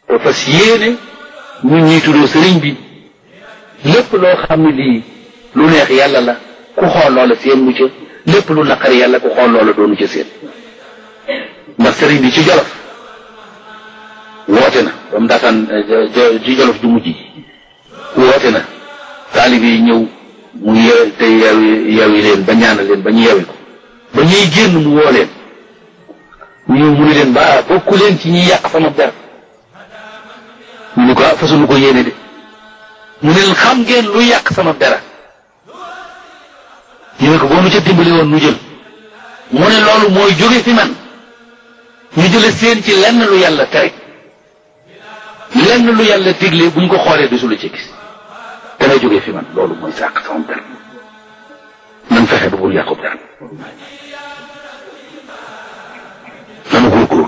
te fas yéene ñun ñuy tuddoo sëriñ bi lépp loo xam ne lii lu neex yàlla la ku xool loola seen mu ca lépp lu naqari yàlla ku xool loola doonu ca seen ndax sëriñ bi ci jolof woote na ba mu daataan ci jolof ju mujj ji woote na taalib yi ñëw mu yew te yewi yewi leen ba ñaanal leen ba ñu yewi ko ba ñuy génn mu woo leen mu ñëw mu ne leen ba bokku leen ci ñuy yàq sama der ñu ne ko ah fasunu ko yéene de mu ne leen xam ngeen lu yàq sama dara ñu ne ko boo nu ca dimbali woon nu jël mu ne loolu mooy jóge fi man ñu jële seen ci lenn lu yàlla tere lenn lu yàlla digle buñ ko xoolee du su la ci gis dana jóge fi man loolu mooy sàq sama der nan fexe ba bul yàqu dara